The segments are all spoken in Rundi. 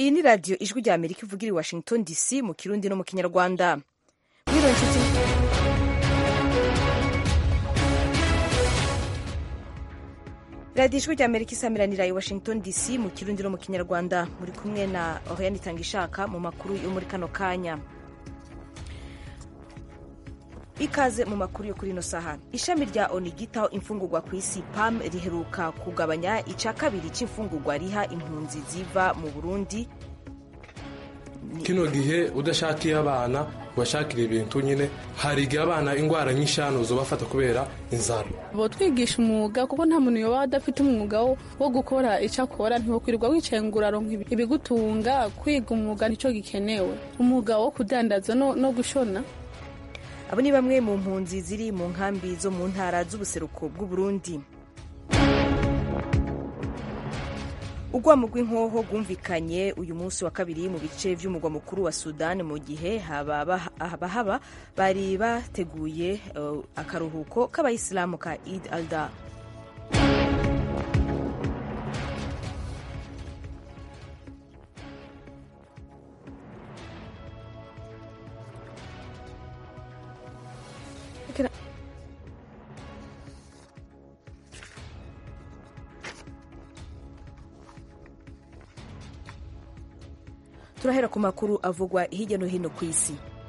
iyi ni radiyo ijwi rya amerika ivugira i washington dc mu kirundi no mu kinyarwanda mwiriwe nshuti radiyo ijwi rya amerika isamiranira i washington dc mu kirundi no mu kinyarwanda muri kumwe na oriane itangishaka mu makuru yo muri kano kanya ikaze mu makuru yo kuri ino saha ishami rya oni ryitaho imfungurwa ku isi pam riheruka kugabanya ica kabiri c'imfungurwa riha impunzi ziva mu burundi kino gihe udashakiye abana ubashakira ibintu nyine hari igihe abana indwara nyinshi hano zobafata kubera inzara botwigisha umwuga kuko nta muntu yoba adafite umwuga wo gukora icyo akora ntiwokwirirwa wicaye ngo uraronka ibigutunga kwiga umwuga nicyo gikenewe umwuga wo kudandaza no, no gushona abo ni bamwe mu mpunzi ziri mu nkambi zo mu ntara z'ubuseruko bw'uburundi urwamo rw'inkoho rwumvikanye uyu munsi wa kabiri mu bice by'umugwa mukuru wa sudan mu gihe abahaba bari bateguye uh, akaruhuko k'abayisilamu ka id alda turahera ku makuru avugwa hirya no hino ku isi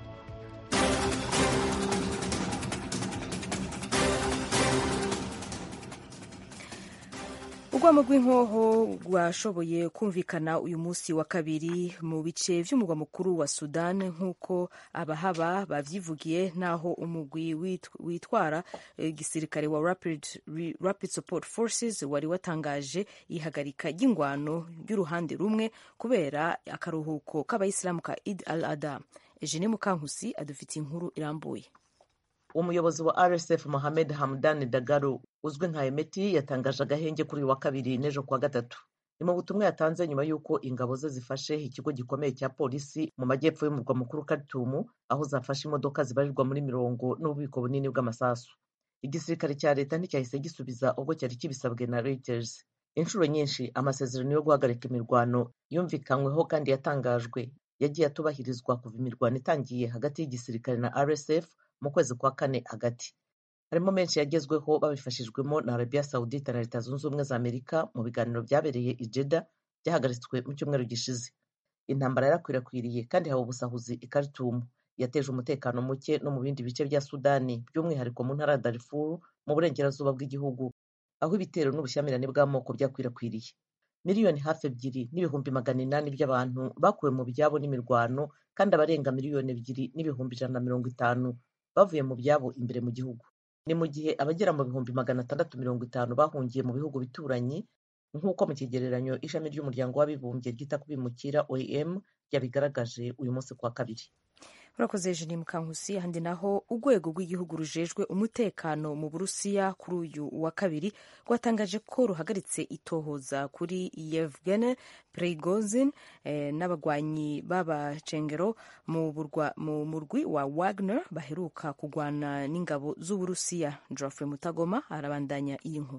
urwamo rw'inkoho rwashoboye kumvikana uyu munsi wa kabiri mu bice by'umurwa mukuru wa sudan nk'uko abahaba bavyivugiye n'aho umugwi witwara igisirikare wa rapid, rapid support forces wari watangaje ihagarika ry'ingwano ry'uruhande rumwe kubera akaruhuko k'abayisilamu ka id al ada eugene mukankusi adufitiye inkuru irambuye umuyobozi wa rsf mohamed hamdan dagalo uzwi nka emeti yatangaje agahenge kuri uyu wa kabiri n'ejo kuwa gatatu ni mu butumwa yatanze nyuma y'uko ingabo ze zifashe ikigo gikomeye cya polisi mu majyepfo y'umurwa mukuru karitumu aho zafashe imodoka zibarirwa muri mirongo n'ububiko bunini bw'amasasu igisirikare cya leta nticyahise gisubiza ubwo cyari kibisabwe na reuters inshuro nyinshi amasezerano yo guhagarika imirwano yumvikanyweho kandi yatangajwe yagiye atubahirizwa kuva imirwano itangiye hagati y'igisirikare na rsf mu kwezi kwa kane hagati harimo menshi yagezweho babifashijwemo na arabiya sawudite na leta zunze ubumwe za amerika mu biganiro byabereye i jeda byahagaritswe mu cyumweru gishize intambara yarakwirakwiriye kandi haba ubusahuzi i karitumu yateje umutekano muke no mu bindi bice bya sudani by'umwihariko mu ntara ya darifuru mu burengerazuba bw'igihugu aho ibitero n'ubushyamirane bw'amoko byakwirakwiriye miliyoni hafi ebyiri n'ibihumbi magana inani by'abantu bakuwe mu byabo n'imirwano kandi abarenga miliyoni ebyiri n'ibihumbi ijana na mirongo itanu bavuye mu byabo imbere mu gihugu ni mu gihe abagera mu bihumbi magana atandatu mirongo itanu bahungiye mu bihugu bituranyi nk'uko mu kigereranyo ishami ry'umuryango w'abibumbye ryita ku bimukira oem ryabigaragaje uyu munsi kuwa kabiri urakoze jeni mukankusi handi naho urwego rw'igihugu rujejwe umutekano mu burusiya kuri uyu wa kabiri rwatangaje ko ruhagaritse itohoza kuri yevgene prigozin eh, n'abagwanyi b'abacengero mu murwi wa wagner baheruka kugwana n'ingabo z'uburusiya geoffrey mutagoma arabandanya iyi nkuru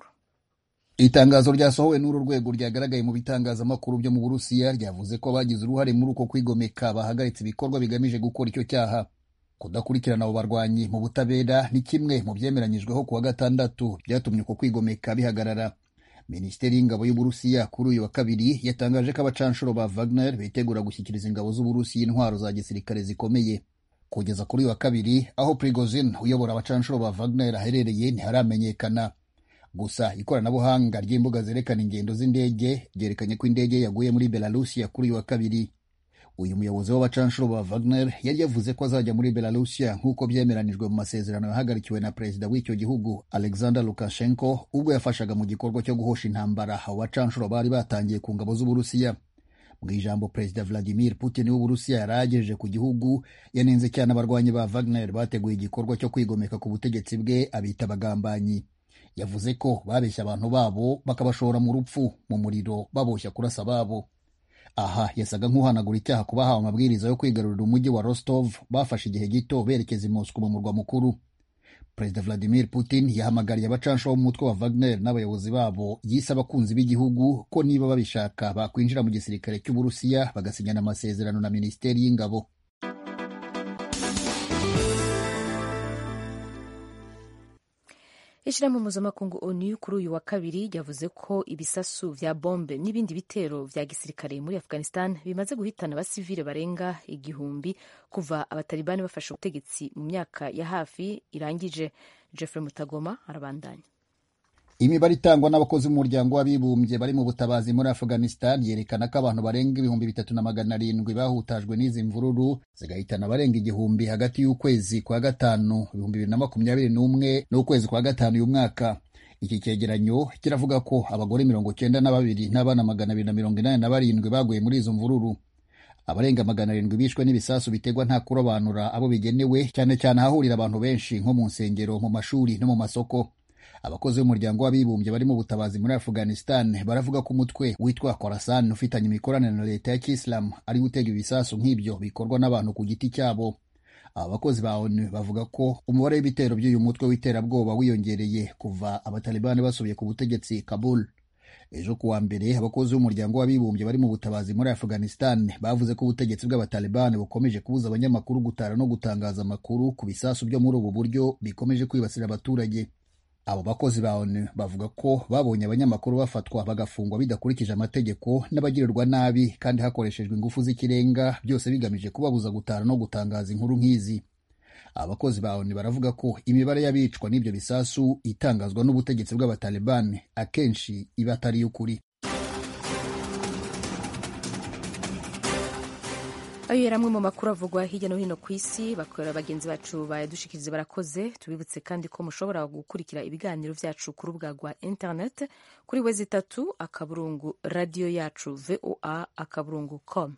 itangazo ryasohowe n'uru rwego ryagaragaye mu bitangazamakuru byo mu burusiya ryavuze ko abagize uruhare muri uko kwigomeka bahagaritse ibikorwa bigamije gukora icyo cyaha kudakurikirana abo barwanyi mu butabera ni kimwe mu byemeranyijweho ku wa gatandatu byatumye uko kwigomeka bihagarara minisiteri y'ingabo y'uburusiya kuri uyu wa kabiri yatangaje ko abacanshuro ba wagner bitegura gushyikiriza ingabo z'uburusiya intwaro za gisirikare zikomeye kugeza kuri uyu wa kabiri aho prigozin uyobora abacanshuro ba wagner aherereye ntiharamenyekana gusa ikoranabuhanga ry'imbuga zerekana ingendo z'indege ryerekanye ko indege yaguye muri belarusiya kuri uyu wa kabiri uyu muyobozi w'abacanshuro ba wagner yari yavuze ko azajya muri belarusiya nk'uko byemeranijwe mu masezerano yahagarikiwe na perezida w'icyo gihugu alexander lukashenko ubwo yafashaga mu gikorwa cyo guhosha intambara abo bacanshuro bari batangiye ku ngabo z'uburusiya mu ijambo perezida vladimir putin w'uburusiya yari agejeje ku gihugu yanenze cyane abarwanyi ba wagner bateguye igikorwa cyo kwigomeka ku butegetsi bwe abita abagambanyi yavuze ko babeshya abantu babo bakabashora mu rupfu mu muriro baboshya kurasa babo aha yasaga nk'uhanagura icyaha ku bahawe amabwiriza yo kwigarurira umujyi wa rostov bafashe igihe gito berekeza i moscow mu murwa mukuru perezida vladimir putin yahamagariye abacansha b'umutwe wa wagner n'abayobozi babo yise abakunzi b'igihugu ko niba babishaka bakwinjira mu gisirikare cy'uburusiya bagasinyana amasezerano na minisiteri y'ingabo ishyirahamwe mpuzamakungu onu kuri uyu wa kabiri ryavuze ko ibisasu vya bombe n'ibindi bitero vya gisirikare muri afghanistan bimaze guhitana abasivile barenga igihumbi kuva abatalibani bafashe ubutegetsi mu myaka ya hafi irangije jeffrey mutagoma arabandanya imibare itangwa n'abakozi b'umuryango w'abibumbye bari mu butabazi muri afghanistan yerekana ko abantu barenga ibihumbi bitatu na magana arindwi bahutajwe n'izi mvururu zigahitana abarenga igihumbi hagati y'ukwezi kwa gatanu ibihumbi bibiri na makumyabiri n'umwe n'ukwezi kwa gatanu uyu mwaka iki cyegeranyo kiravuga ko abagore mirongo cyenda na babiri n'abana magana abiri na mirongo inani na barindwi baguye muri izo mvururu abarenga magana arindwi bishwe n'ibisasu biterwa nta kurobanura abo bigenewe cyane cyane ahahurira abantu benshi nko mu nsengero mu mashuri no mu masoko abakozi b'umuryango w'abibumbye bari mu butabazi muri afghanistan baravuga ko umutwe witwa khorasan ufitanye imikoranire na leta ya kisilamu ari gutega ibisasu nk'ibyo bikorwa n'abantu ku giti cyabo aba bakozi ba onu bavuga ko umubare w'ibitero by'uyu mutwe w'iterabwoba wiyongereye kuva abatalibani basubiye ku butegetsi kabul ejo kuwa mbere abakozi b'umuryango w'abibumbye bari mu butabazi muri afghanistan bavuze ko ubutegetsi bw'abatalibani bukomeje kubuza abanyamakuru gutara no gutangaza amakuru ku bisasu byo muri ubu buryo bikomeje kwibasira abaturage abo bakozi ba onu bavuga ko babonye abanyamakuru bafatwa bagafungwa bidakurikije amategeko n'abagirirwa nabi kandi hakoreshejwe ingufu z'ikirenga byose bigamije kubabuza gutara no gutangaza inkuru nk'izi abakozi ba onu baravuga ko imibare y'abicwa n'ibyo bisasu itangazwa n'ubutegetsi bw'abatalibani akenshi iba atari iy'ukuri ayo yari amwe mu makuru avugwa hirya no hino ku isi bakorera bagenzi bacu bayadushikiriza barakoze tubibutse kandi ko mushobora gukurikira ibiganiro byacu ku rubuga rwa internet kuri wezi itatu akaburungu radiyo yacu voa akaburungu com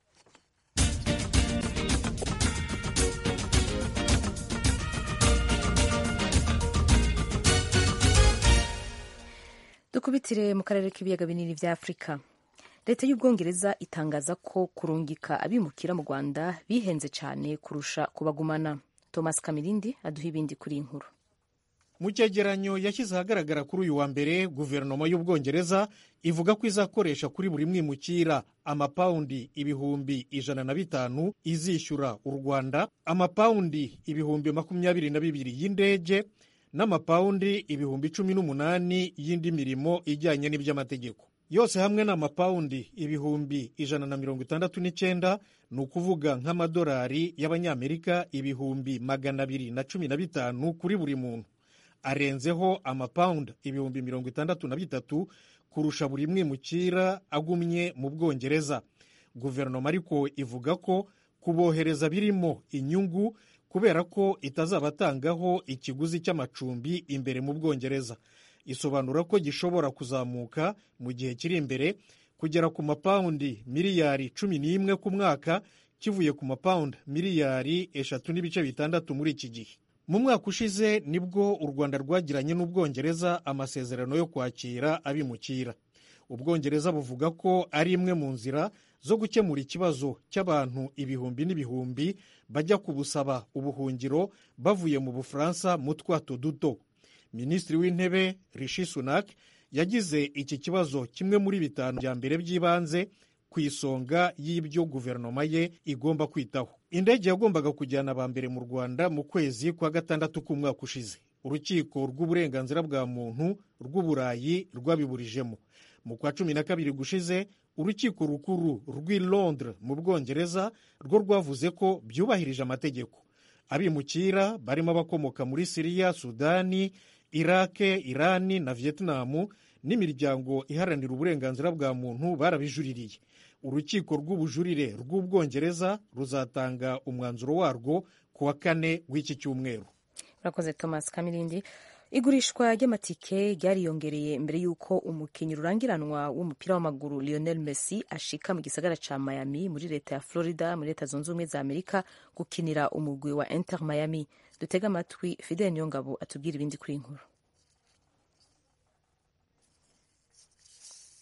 dukubitire mu karere k'ibiyaga binini bya afurika leta y'ubwongereza itangaza ko kurungika abimukira mu rwanda bihenze cyane kurusha kubagumana thomas kamirindi aduha ibindi kuri iyi nkuru mu cyegeranyo yashyize ahagaragara kuri uyu wa mbere guverinoma y'ubwongereza ivuga ko izakoresha kuri buri mwimukira amapawundi ibihumbi ijana na bitanu izishyura u rwanda amapawundi ibihumbi makumyabiri na bibiri y'indege n'amapawundi ibihumbi cumi n'umunani y'indi mirimo ijyanye n'iby'amategeko yose hamwe ni amapawundi ibihumbi ijana na mirongo itandatu n'icyenda ni ukuvuga nk'amadolari y'abanyamerika ibihumbi magana abiri na cumi na bitanu kuri buri muntu arenzeho amapawundi ibihumbi mirongo itandatu na bitatu kurusha buri mwimukira agumye mu bwongereza guverinoma ariko ivuga ko kubohereza birimo inyungu kubera ko itazabatangaho ikiguzi cy'amacumbi imbere mu bwongereza isobanura ko gishobora kuzamuka mu gihe kiri imbere kugera ku mapawundi miliyari cumi n'imwe ku mwaka kivuye ku mapawundi miliyari eshatu n'ibice bitandatu muri iki gihe mu mwaka ushize nibwo u rwanda rwagiranye n'ubwongereza amasezerano yo kwakira abimukira ubwongereza buvuga ko ari imwe mu nzira zo gukemura ikibazo cy'abantu ibihumbi n'ibihumbi bajya kubusaba ubuhungiro bavuye mu bufaransa mu twato duto minisitiri w'intebe rishi sunak yagize iki kibazo kimwe muri bitanu bya mbere by'ibanze ku isonga y'ibyo guverinoma ye igomba kwitaho indege yagombaga kujyana aba mbere mu rwanda mu kwezi kwa gatandatu k'umwaka ushize urukiko rw'uburenganzira bwa muntu rw'uburayi rwabiburijemo mu kwa cumi na kabiri gushize urukiko rukuru rw'i londres mu bwongereza rwo rwavuze ko byubahirije amategeko abimukira barimo abakomoka muri siriya sudani irake irani na vietnamu n'imiryango iharanira uburenganzira bwa muntu barabijuririye urukiko rw'ubujurire rw'ubwongereza ruzatanga umwanzuro warwo ku wa kane w'iki cyumweru urakoze thomas kamirindi igurishwa ry'amatike ryariyongereye mbere y'uko umukinnyi rurangiranwa w'umupira w'amaguru lionel messi ashika mu gisagara ca miami muri leta ya florida muri leta zunze ubumwe za amerika gukinira umugwi wa inter miami dutega amatwi fidel niyongabo atubwira ibindi kuri inkuru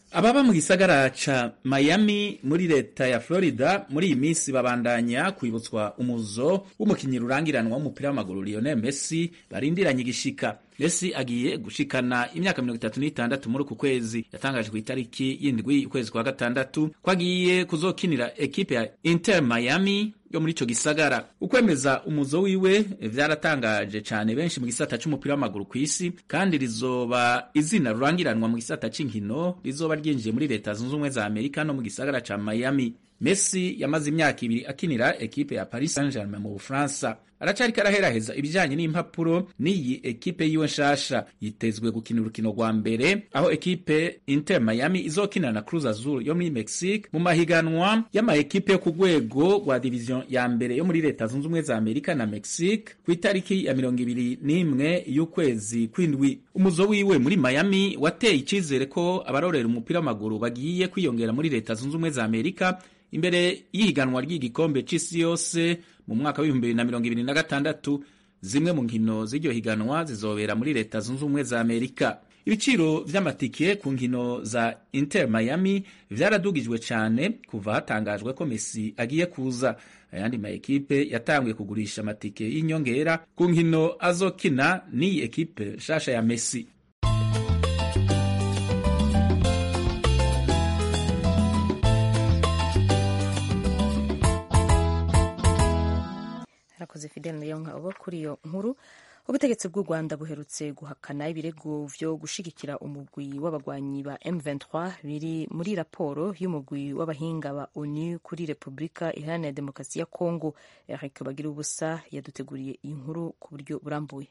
ababa mu gisagara ca Miami muri leta ya Florida muri iyi minsi babandanya kwibutswa umuzo w'umukinyi rurangiranwa w'umupira w'amaguru Lionel Messi barindiranye igishika Messi agiye gushikana imyaka mirongo itatu n'itandatu muri uku kwezi yatangaje ku itariki y'indwi ukwezi kwa gatandatu ko agiye kuzokinira ekipe ya Inter Miami yo muri ico gisagara ukwemeza umuzo wiwe vyaratangaje cane benshi mu gisata c'umupira w'amaguru kw'isi kandi rizoba izina rurangiranwa mu gisata c'inkino rizoba ryinjiye muri leta zunze ubumwe za Amerika no mu gisagara ca Miami Messi yamaze imyaka ibiri akinira ekipe ya Paris Saint-Germain mu Bufaransa aracariko araheraheza ibijanye n'impapuro n'iyi ekipe yiwe nshasha yitezwe gukina urukino rwa mbere aho ekipe Inter Miami izokina na Cruz Azul yo muri Mexique mu mahiganwa y'ama ekipe yo ku rwego rwa division ya mbere yo muri leta zunze ubumwe za Amerika na Mexique ku itariki ya mirongo ibiri n'imwe y'ukwezi kw'indwi umuzo wiwe muri Miami wateye icizere ko abarorera umupira w'amaguru bagiye kwiyongera muri leta zunze ubumwe za Amerika imbere y'ihiganwa ry'igikombe c'isi yose mu mwaka w'ibihumbi bibiri na mirongo ibiri na gatandatu zimwe mu nkino z'iryo higanwa zizobera muri leta zunze ubumwe za amerika ibiciro vy'amatike ku nkino za inter miami vyaradugijwe cane kuva hatangajwe ko messi agiye kuza ayandi ma ekipe yatanguye kugurisha amatike y'inyongera ku nkino azokina n'iyi ekipe nshasha ya messi harakoze fidel niyonka uba kuri iyo nkuru ubutegetsi bw'u rwanda buherutse guhakana ibirego vyo gushigikira umugwi w'abagwanyi ba m23 biri muri raporo y'umugwi w'abahinga ba onu kuri repubulika iharanira demokarasi ya kongo eric bagira ubusa yaduteguriye iyi nkuru ku buryo burambuye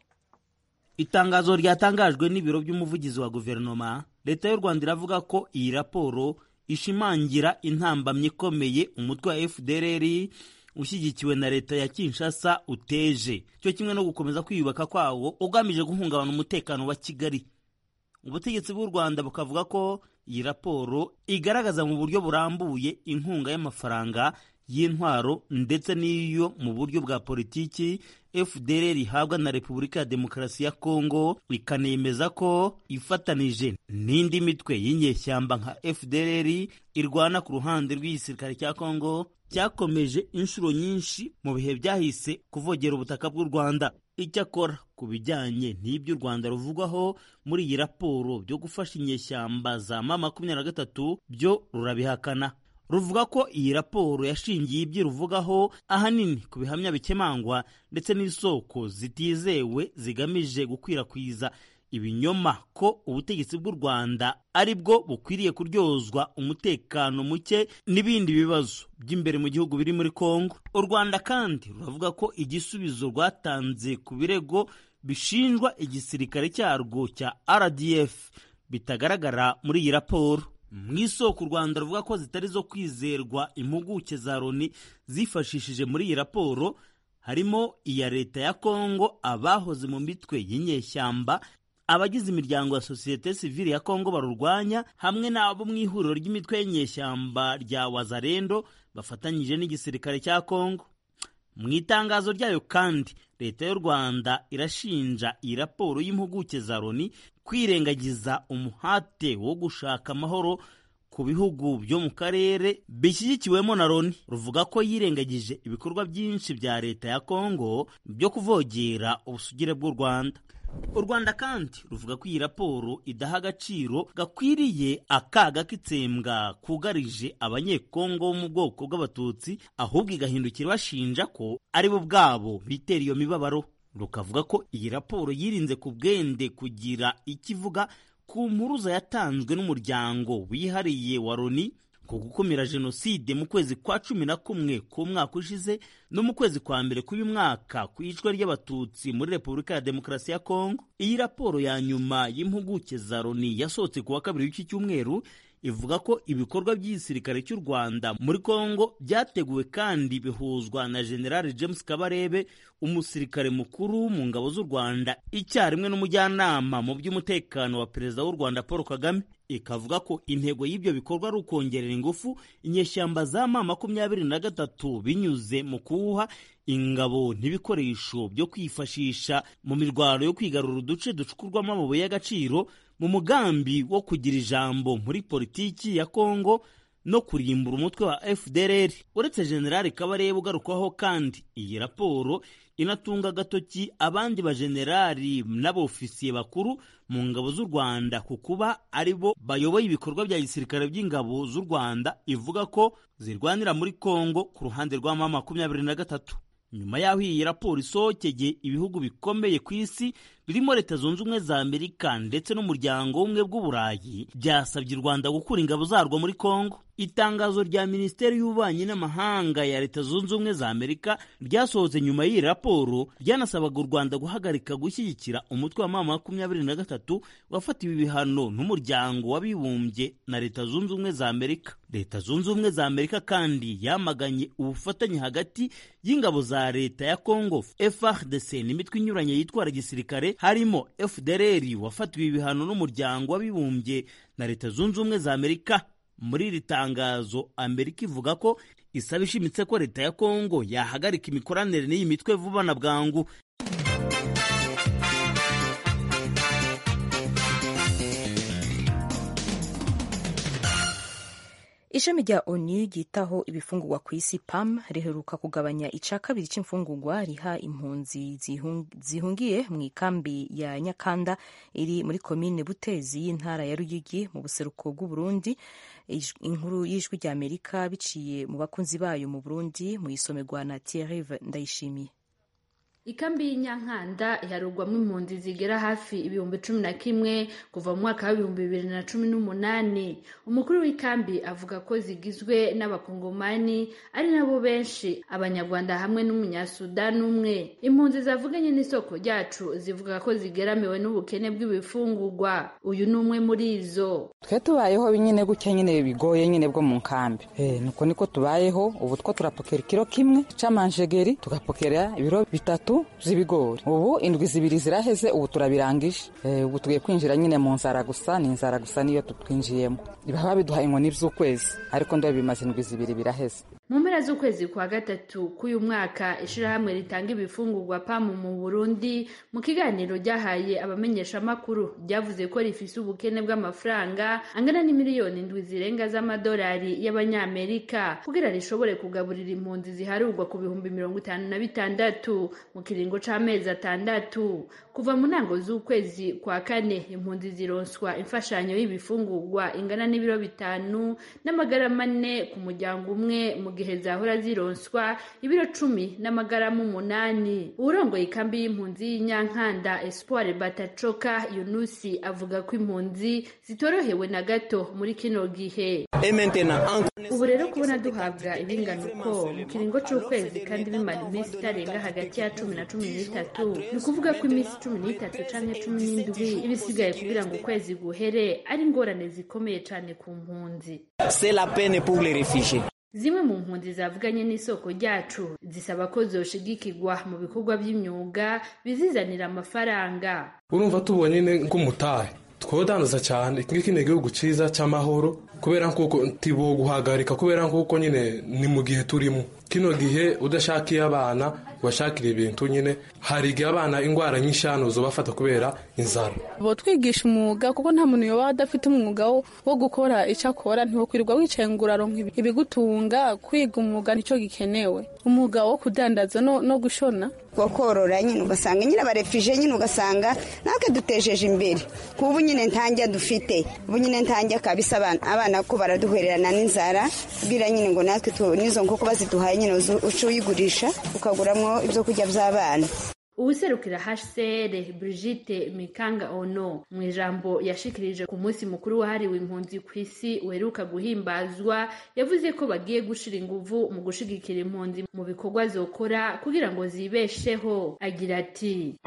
itangazo ryatangajwe n'ibiro by'umuvugizi wa guverinoma leta y'u rwanda iravuga ko iyi raporo ishimangira intambamyi ikomeye umutwe wa fdrr ushyigikiwe na leta ya kinshasa uteje cyo kimwe no gukomeza kwiyubaka kwawo ugamije guhungabana umutekano wa kigali ubutegetsi bw'u rwanda bukavuga ko iyi raporo igaragaza mu buryo burambuye inkunga y'amafaranga y'intwaro ndetse n'iyo mu buryo bwa politiki fdr ihabwa na repubulika ya demokarasi ya kongo ikanemeza ko ifatanije n'indi mitwe y'inyeshyamba nka fdr irwana ku ruhande rw'igisirikare cya kongo cyakomeje inshuro nyinshi mu bihe byahise kuvogera ubutaka bw'u rwanda icyakora ku bijyanye n'ibyo u rwanda ruvugwaho muri iyi raporo byo gufasha inyeshyamba za ma makumyabiri na gatatu byo rurabihakana ruvuga ko iyi raporo yashingiye ibyo ruvugaho ahanini ku bihamya bikemangwa ndetse n'isoko zitizewe zigamije gukwirakwiza ibinyoma ko ubutegetsi bw'u rwanda ari bwo bukwiriye kuryozwa umutekano muke n'ibindi bibazo by'imbere mu gihugu biri muri kongo u rwanda kandi ruravuga ko igisubizo rwatanze ku birego bishinjwa igisirikare cyarwo cya rdf bitagaragara muri iyi raporo mu isoko u rwanda ruvuga ko zitari zo kwizerwa impuguke za loni zifashishije muri iyi raporo harimo iya leta ya kongo abahoze mu mitwe y'inyeshyamba abagize imiryango ya sosiyete sivile ya kongo barurwanya hamwe n'abo mu ihuriro ry'imitwe y'inyeshyamba rya wazarendo bafatanyije n'igisirikare cya kongo mu itangazo ryayo kandi leta y'u rwanda irashinja iyi raporo y'impuguke za loni kwirengagiza umuhate wo gushaka amahoro ku bihugu byo mu karere bishyigikiwemo na loni ruvuga ko yirengagije ibikorwa byinshi bya leta ya kongo byo kuvogera ubusugire bw'u rwanda u rwanda kandi ruvuga ko iyi raporo idaha agaciro gakwiriye akaga k'itsembwa kugarije abanyekongo bo mu bwoko bw'abatutsi ahubwo igahindukira bashinja ko ari bo ubwabo bitera iyo mibabaro rukavuga ko iyi raporo yirinze ku bwende kugira icyo ivuga ku mpuruza yatanzwe n'umuryango wihariye wa loni ku gukumira jenoside mu kwezi kwa cumi na kumwe k'umwaka ushize no mu kwezi kwa mbere k'uyu mwaka ku icwa ry'abatutsi muri repubulika ya demokarasi ya kongo iyi raporo ya nyuma y'impuguke za loni yasohotse ku wa kabiri w'iki cyumweru ivuga ko ibikorwa by'igisirikare cy'u rwanda muri kongo byateguwe kandi bihuzwa na general james kabarebe umusirikare mukuru mu ngabo z'u rwanda icyarimwe n'umujyanama mu by'umutekano wa perezida w'u rwanda paul kagame ikavuga ko intego y'ibyo bikorwa ari ukongerera ingufu inyeshyamba za ma makumyabiri na gatatu binyuze mu kuwuha ingabo n'ibikoresho byo kwifashisha mu mirwano yo kwigarura uduce ducukurwamo amabuye y'agaciro mu mugambi wo kugira ijambo muri politiki ya kongo no kurimbura umutwe wa fdrr uretse generali kabarebe ugarukwaho kandi iyi raporo inatunga agatoki abandi bajenerali n'abofisiye bakuru mu ngabo z'u rwanda ku kuba ari bo bayoboye ibikorwa bya gisirikare by'ingabo z'u rwanda ivuga ko zirwanira muri kongo ku ruhande rwa mama makumyabiri na gatatu nyuma y'aho iyi raporo isohokeye ibihugu bikomeye ku isi birimo leta zunze ubumwe za amerika ndetse n'umuryango w'ubumwe bw'uburayi byasabye u rwanda gukura ingabo zarwo muri kongo itangazo rya minisiteri y'ububanyi n'amahanga ya leta zunze ubumwe za amerika ryasohotse nyuma y'iyi raporo ryanasabaga u rwanda guhagarika gushyigikira umutwe wa mama makumyabiri na gatatu wafatiwe ibihano n'umuryango w'abibumbye na leta zunze ubumwe za amerika leta zunze ubumwe za amerika kandi yamaganye ubufatanye hagati y'ingabo za leta ya congo frdc n'imitwe inyuranye yitwara gisirikare harimo fdrr wafatiwe ibihano n'umuryango w'abibumbye na leta zunze ubumwe za amerika muri iri tangazo amerika ivuga ko isaba ishimitse ko leta ya kongo yahagarika imikoranire n'iyi mitwe vuba na bwangu ishami rya onu ryitaho ibifungurwa ku isi pam riheruka kugabanya ica kabiri c'imfungurwa riha impunzi zihungiye mu ikambi ya nyakanda iri muri komine butezi y'intara ya ruyigi mu buseruko bw'uburundi inkuru y'ijwi rya amerika biciye mu bakunzi bayo mu burundi mu isomerwa na thierry ndayishimiye ikambi y'inyankanda iharurwamo impunzi zigera hafi ibihumbi cumi na kimwe kuva mu mwaka w'ibihumbi bibiri na cumi n'umunani umukuru w'ikambi avuga ko zigizwe n'abakongomani ari nabo benshi abanyarwanda hamwe n'umunyasudani umwe impunzi zavuganye n'isoko ryacu zivuga ko zigeramiwe n'ubukene bw'ibifungurwa uyu ni umwe muri izo twe tubayeho nyine gutya nyine bigoye nyine bwo mu nkambi nuko niko tubayeho ubu two turapokera ikiro kimwe c'amanjegeri tugapokera ibiro bitatu z'ibigori ubu indwi zibiri ziraheze ubu turabirangije ubu tugiye kwinjira nyine mu nzara gusa ni inzara gusa niyo tutwinjiyemo baba biduhaye inkoni z'ukwezi ariko ndo bimaze indwi zibiri biraheze mu mpera z'ukwezi kwa gatatu k'uyu mwaka ishirahamwe ritanga ibifungurwa pamu mu burundi mu kiganiro ryahaye abamenyeshamakuru ryavuze ko rifise ubukene bw'amafaranga angana n'imiliyoni indwi zirenga z'amadolari y'abanyamerika kugira rishobore kugaburira impunzi ziharurwa ku bihumbi mirongo itanu na bitandatu mu kiringo c'amezi atandatu kuva mu ntango z'ukwezi kwa kane impunzi zironswa imfashanyo y'ibifungurwa ingana n'ibiro bitanu n'amagarama ane ku muryango umwe mu gihe zahora zironswa ibiro cumi n'amagarama umunani uwurongoye ikambi y'impunzi y'inyankanda espoir batacoka yunusi avuga ko impunzi zitorohewe na gato muri kino gihe ubu rero kubona duhabwa ibingana uko mu kiringo c'ukwezi kandi bimara iminsi itarenga hagati ya cumi na cumi n'itatu ni ukuvuga ko iminsi cumi n'itatu canke cumi n'indwi iba isigaye kugira ngo ukwezi guhere ari ingorane zikomeye cane ku mpunzi zimwe mu mpunzi zavuganye n'isoko ryacu zisaba ko zoshigikirwa mu bikorwa by'imyuga bizizanira amafaranga urumva tubonye nk'umutahe twodanduza cyane iki ni igihugu cyiza cy'amahoro kubera nkuko ntibo guhagarika kubera nkuko nyine ni mu gihe turimo kino gihe udashakiye abana ubashakira ibintu nyine hari igihe abana indwara nyinshi hano zobafata kubera inzara bo twigisha umwuga kuko nta muntu yoba adafite umwuga wo gukora icyo akora ntiwokwirirwa wicaye ngo uraronka ibigutunga kwiga umwuga nicyo gikenewe umwuga wo kudandaza no gushona wo korora nyine ugasanga nyine abarefije nyine ugasanga natwe dutejeje imbere kubu nyine ntanjya dufite ubu nyine ntanjya kabisa abana ko baraduhererana n'inzara bwira nyine ngo natwe n'izo nkoko baziduhaye nyine uca uyigurisha ukaguramo ibyo kurya by'abana ubuserukira hcr brigitte mikanga ono mu ijambo yashikirije ku munsi mukuru wahariwe impunzi ku isi uheruka guhimbazwa yavuze ko bagiye gushira inguvu mu gushigikira impunzi mu bikorwa zokora kugira ngo zibesheho agira ati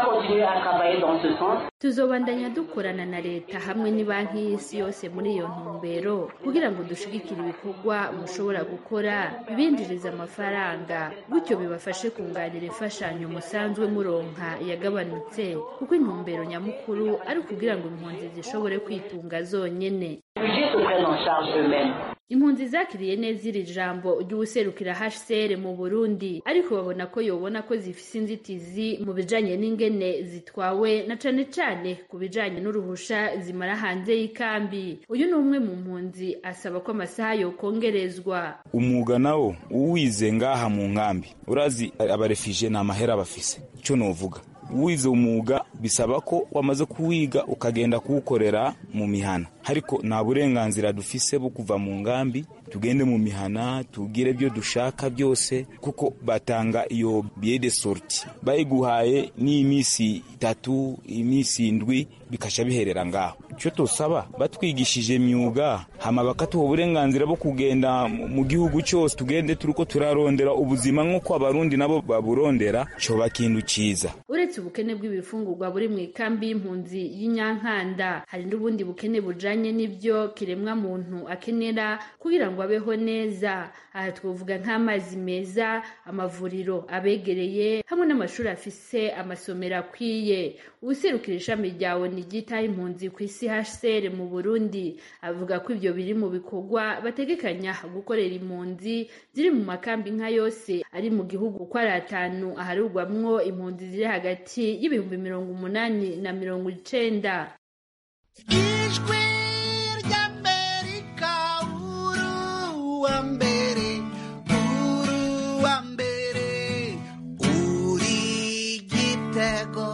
tuzobandanya dukorana na leta hamwe banki y'isi yose muri iyo ntumbero kugira ngo dushigikire ibikorwa mushobora gukora bibinjiriza amafaranga gutyo bibafashe kunganira imfashanyo musanzwe muronka yagabanutse kuko intumbero nyamukuru ari ukugira ngo impunzi zishobore kwitunga zonyene impunzi zakiriye neza iri jambo ry'uwuserukira hcr mu burundi ariko babona ko yobona ko zifise inzitizi mu bijanye n'ingene zitwawe na cane cane ku bijanye n'uruhusha zimara hanze y'ikambi uyu ni umwe mu mpunzi asaba ko amasaha yokongerezwa umwuga nawo uwize ngaha mu nkambi urazi abarefije ni amahera bafise ico novuga wize umwuga bisaba ko wamaze kuwiga ukagenda kuwukorera mu mihana ariko nta burenganzira dufise bwo kuva mu ngambi tugende mu mihana tugire ibyo dushaka byose kuko batanga iyo biye de sorti bayiguhaye n'iminsi itatu iminsi indwi bikasha biherera ngaho icyo tusaba batwigishije imyuga hama bakatuha uburenganzira bwo kugenda mu gihugu cyose tugende turiko turarondera ubuzima nk'uko abarundi nabo baburondera coba kintu ciza uretse ubukene bw'ibifungurwa buri mu ikambi y'impunzi y'inyankanda hari n'ubundi bukene bujanye n'ibyo kiremwa muntu akenera kugira ngo abeho neza aha twavuga nk'amazi meza amavuriro abegereye hamwe n'amashuri afise amasomero akwiye ubuserukira ishami rya oni ryitaho impunzi ku isi hcr mu burundi avuga ko ibyo biri mu bikorwa bategekanya gukorera impunzi ziri mu makambi nka yose ari mu gihugu uko ari atanu aharugwamwo impunzi ziri hagati y'ibihumbi mirongo umunani na mirongo icenda ijwi ry'amerika uruwa mbere uruwa mbere uri igitego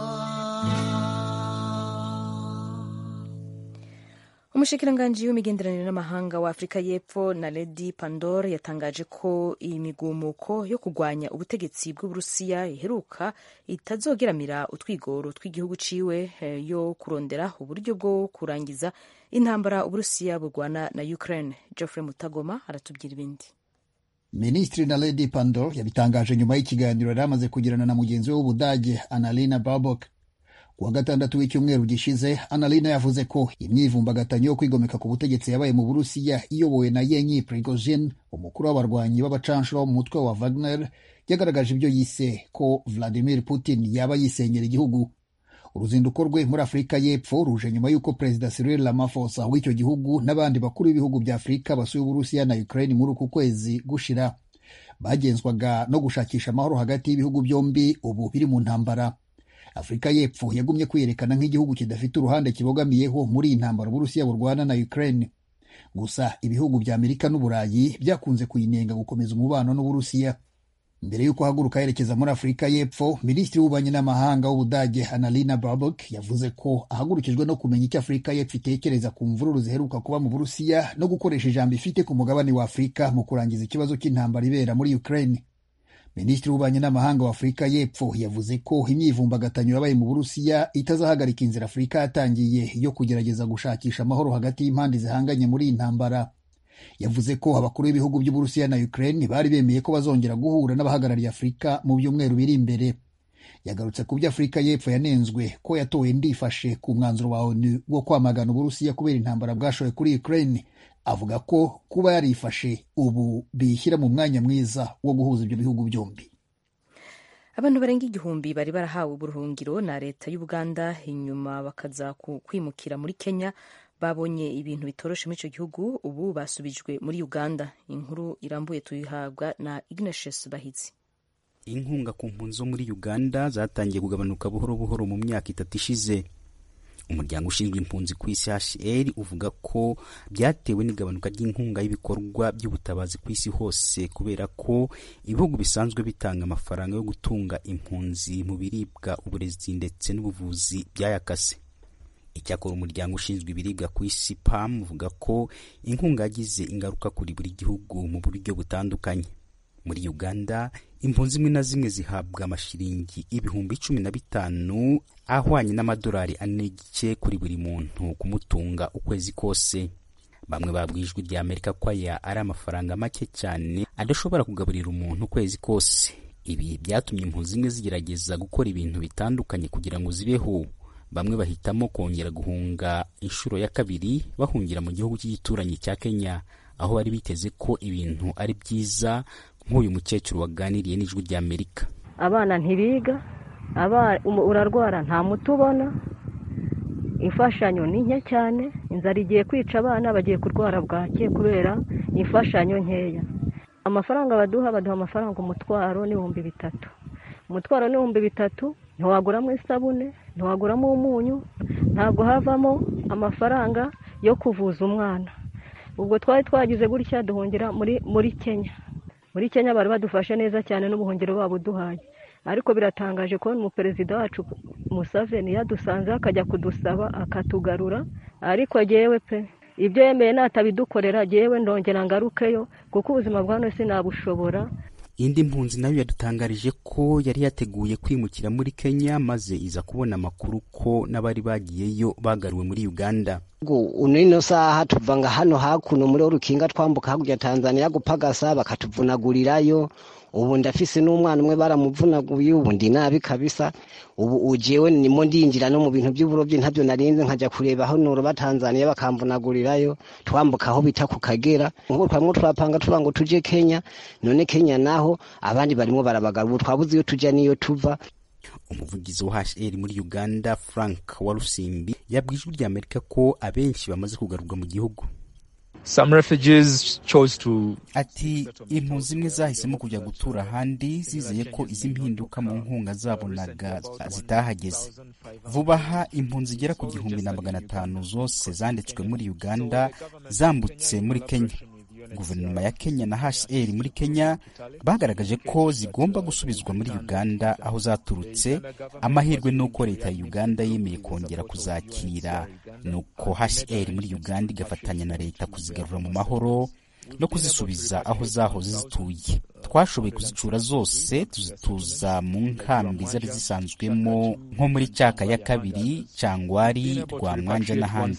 umushikiranganji w'imigenderanire n'amahanga wa afurika y'epfo na ledi pandor yatangaje ko iyi migumuko yo kurwanya ubutegetsi bw'uburusiya iheruka itazogeramira utwigoro tw'igihugu ciwe yo kurondera uburyo bwo kurangiza intambara uburusiya burwana na ukraine geoffrey mutagoma aratubwira ibindi minisitiri na ledi pandor yabitangaje nyuma y'ikiganiro yari amaze kugirana na mugenzi we w'ubudage annalina babok kuwa gatandatu w'icyumweru gishize annalina yavuze ko imyivumbagatanyo yo kwigomeka ku butegetsi yabaye mu burusiya iyobowe na yenyi prigozhin umukuru w'abarwanyi b'abacanshuro mu mutwe wa wagner yagaragaje ibyo yise ko vladimir putin yaba yisenyera igihugu uruzinduko rwe muri afurika y'epfo ruje nyuma y'uko perezida cyril ramaphosa w'icyo gihugu n'abandi bakuru b'ibihugu bya afurika basuye uburusiya na ukraine muri uku kwezi gushira bagenzwaga no gushakisha amahoro hagati y'ibihugu byombi ubu biri mu ntambara afurika y'epfo yagumye kwiyerekana nk'igihugu kidafite uruhande kibogamiyeho muri iyi ntambara uburusiya burwana na ukraine gusa ibihugu bya amerika n'uburayi byakunze kuyinenga gukomeza umubano n'uburusiya mbere y'uko ahaguruka yerekeza muri afurika y'epfo minisitiri w'ububanyi n'amahanga w'ubudage annalina babok yavuze ko ahagurukijwe no kumenya icyo afurika y'epfo itekereza ku mvururu ziheruka kuba mu burusiya no gukoresha ijambo ifite ku mugabane wa afurika mu kurangiza ikibazo cy'intambara ibera muri ukraine minisitiri w'ububanyi n'amahanga wa afurika y'epfo yavuze ko imyivumbagatanyo yabaye mu burusiya itazahagarika inzira afurika yatangiye yo kugerageza gushakisha amahoro hagati y'impande zihanganye muri iyi ntambara yavuze ko abakuru b'ibihugu by'uburusiya na ukraine bari bemeye ko bazongera guhura n'abahagarariye afurika mu byumweru biri imbere yagarutse ku byo afurika y'epfo yanenzwe ko yatowe ndifashe ku mwanzuro wa onu wo kwamagana uburusiya kubera intambara bwashoye kuri ukraine avuga ko kuba yarifashe ubu biyishyira mu mwanya mwiza wo guhuza ibyo bihugu byombi abantu barenga igihumbi bari barahawe uburuhungiro na leta y'ubuganda inyuma bakaza kwimukira muri kenya babonye ibintu bitoroshe muri icyo gihugu ubu basubijwe muri uganda inkuru irambuye tuyihabwa na ignatius bahitsi inkunga ku mpunzi zo muri uganda zatangiye kugabanuka buhoro buhoro mu myaka itatu ishize umuryango ushinzwe impunzi ku isi HCR uvuga ko byatewe n'igabanuka ry'inkunga y'ibikorwa by'ubutabazi ku isi hose kubera ko ibihugu bisanzwe bitanga amafaranga yo gutunga impunzi mu biribwa uburezi ndetse n'ubuvuzi byayakase icyakora umuryango ushinzwe ibiribwa ku isi pam uvuga ko inkunga yagize ingaruka kuri buri gihugu mu buryo butandukanye muri uganda impunzi zimwe na zimwe zihabwa amashiringi ibihumbi cumi na bitanu ahwanye n'amadolari ane n'igice kuri buri muntu kumutunga ukwezi kose bamwe babwiye ijwi rya amerika ko aya ari amafaranga make cyane adashobora kugaburira umuntu ukwezi kose ibi byatumye impunzi zimwe zigerageza gukora ibintu bitandukanye kugira ngo zibeho bamwe bahitamo kongera guhunga inshuro ya kabiri bahungira mu gihugu cy'igituranyi cya kenya aho bari biteze ko ibintu ari byiza nk'uyu mukecuru waganiriye n'ijwi rya amerika abana ntibiga urarwara nta muti ubona imfashanyo ni nke cyane inzara igiye kwica abana bagiye kurwara bwake kubera imfashanyo nkeya amafaranga baduha baduha amafaranga umutwaro n'ibihumbi bitatu umutwaro n'ibihumbi bitatu ntiwaguramo isabune ntiwaguramo umunyu ntabwo havamo amafaranga yo kuvuza umwana ubwo twari twagize gutya duhungira muri muri kenya muri kenya bari badufashe neza cyane n'ubuhungiro babuduhaye ariko biratangaje kubona umuperezida wacu musaveni yadusanze akajya kudusaba akatugarura ariko agewe pe ibyo yemeye natabidukorera agewe ndongera ngarukeyo kuko ubuzima bwa none sinabushobora indi mpunzi nayo yadutangarije ko yari yateguye kwimukira muri kenya maze iza kubona amakuru ko n'abari bagiyeyo bagaruwe muri uganda unino saha tuvanga hano hakuno muri urukinga twambuka hakurya tanzania gupagasa bakatuvunagurirayo ubu ndafise n'umwana umwe baramuvunaguye ubu ndi nabi kabisa ubu ujewe nimo ndinjira no mu bintu by'uburobyi ntabyo narinze nkajya kureba aho noroba tanzania bakamvunagurirayo twambuka aho bita ku kagera nk'ubu twamwo turapanga tuvuga ngo tuje kenya none kenya naho abandi barimo barabagara ubu twabuze iyo tujya n'iyo tuva umuvugizi wa hr muri uganda frank warusimbi yabwiye ijwi rya amerika ko abenshi bamaze kugarurwa mu gihugu Some refugees chose to ati impunzi zimwe zahisemo kujya gutura ahandi zizeye ko izi mpinduka mu nkunga zabonaga zitahageze vuba aha impunzi zigera ku gihumbi na magana atanu zose zanditswe muri uganda zambutse muri kenya guverinoma ya kenya na hr muri kenya bagaragaje ko zigomba gusubizwa muri uganda aho zaturutse amahirwe ni uko leta ya uganda yemeye kongera kuzakira nuko hr muri uganda igafatanya na leta kuzigarura mu mahoro no kuzisubiza aho zahoze zituye twashoboye kuzicura zose tuzituza mu nkambi zari zisanzwemo nko muri cyaka ya kabiri cyangwari rwamwanja n'ahandi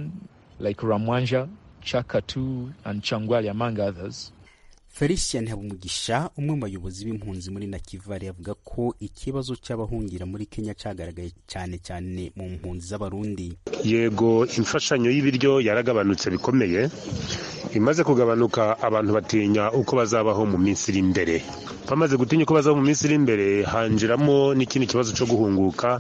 like Ramwanja, Chaka 2 and Changwali among others. felicien habumugisha umwe mu bayobozi b'impunzi muri nakivale avuga ko ikibazo cy'abahungira muri kenya cyagaragaye cyane cyane mu mpunzi z'abarundi yego imfashanyo y'ibiryo yaragabanutse bikomeye imaze kugabanuka abantu batinya uko bazabaho mu minsi iri imbere bamaze gutinya uko bazabaho mu minsi iri imbere hanjiramo n'ikindi kibazo cyo guhunguka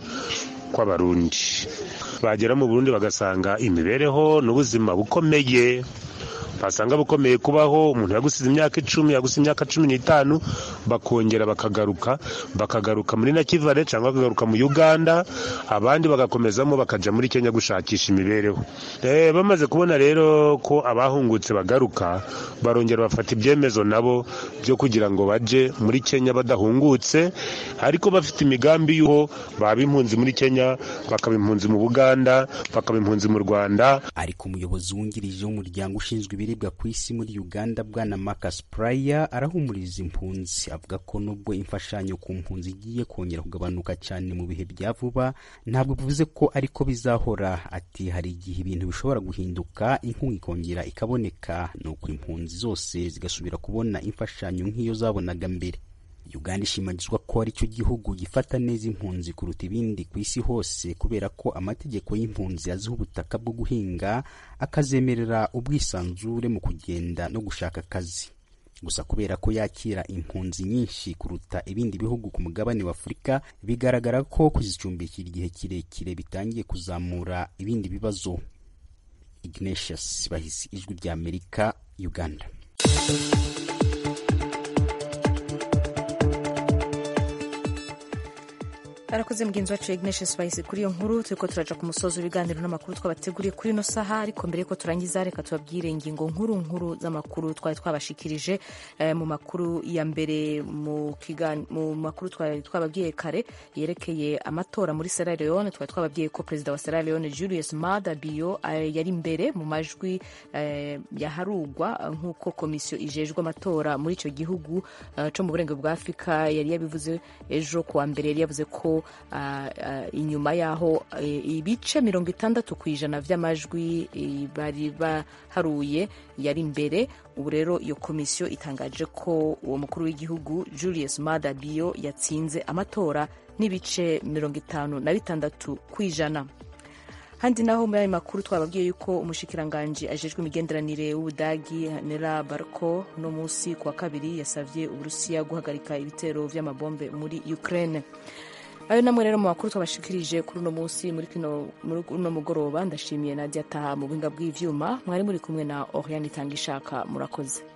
kw'abarundi bagera mu burundi bagasanga imibereho n'ubuzima bukomeye basanga bukomeye kubaho umuntu yagusize imyaka icumi yagusize imyaka cumi n'itanu bakongera bakagaruka bakagaruka muri nakivale cyangwa bakagaruka mu uganda abandi bagakomezamo bakaja muri kenya gushakisha imibereho e, bamaze kubona rero ko abahungutse bagaruka barongera bafata ibyemezo nabo byo kugira ngo baje muri kenya badahungutse ariko bafite imigambi y'uko baba impunzi muri kenya bakaba impunzi mu buganda bakaba impunzi mu rwanda ariko umuyobozi wungirije w'umuryango ushinzwe ibiribwa ku isi muri uganda bwana marcus pryor arahumuriza impunzi avuga ko nubwo imfashanyo ku mpunzi igiye kongera kugabanuka cyane mu bihe bya vuba ntabwo bivuze ko ariko bizahora ati hari igihe ibintu bishobora guhinduka inkunga ikongera ikaboneka nuko impunzi zose zigasubira kubona imfashanyo nk'iyo zabonaga mbere uganda ishimagizwa ko ari cyo gihugu gifata neza impunzi kuruta ibindi ku isi hose kubera ko amategeko y'impunzi aziha ubutaka bwo guhinga akazemerera ubwisanzure mu kugenda no gushaka akazi gusa kubera ko yakira impunzi nyinshi kuruta ibindi bihugu ku mugabane wa afurika bigaragara ko kuzicumbikira igihe kirekire bitangiye kuzamura ibindi bibazo ignatius bahisi ijwi rya amerika uganda arakoze mugenzi wacu ignatius bahise kuri iyo nkuru turiko turaja ku musozi w'ibiganiro n'amakuru twabateguriye kuri ino saha ariko mbere yuko turangiza reka tubabwire ingingo nkuru nkuru z'amakuru twari twabashikirije eh, mu makuru ya mbere mu, kigan, mu makuru twari twababwiye kare yerekeye amatora muri Sierra Leone twari twababwiye ko perezida wa Sierra Leone Julius Maada Bio eh, yari imbere mu majwi eh, yaharugwa nk'uko komisiyo ijejwe amatora muri icyo gihugu eh, co mu burengero bwa Afurika yari yabivuze ejo kuwa mbere yari yavuze ko Uh, uh, inyuma yaho uh, ibice mirongo itandatu ku ijana vy'amajwi bari baharuye yari imbere ubu rero iyo komisiyo itangaje ko uwo mukuru w'igihugu Julius Maada Bio yatsinze amatora n'ibice mirongo itanu na bitandatu ku ijana handi naho muri ayo makuru twababwiye yuko umushikiranganji ajejwe imigenderanire w'ubudagi nera barko no munsi ku wa kabiri yasavye uburusiya guhagarika ibitero vy'amabombe muri ukraine ayo namwe rero mu makuru twabashikirije kuri uno munsi muri kino muri uno mugoroba ndashimiye Nadia Taha mu buhinga bw'ivyuma mwari muri kumwe na Oriane Itangishaka murakoze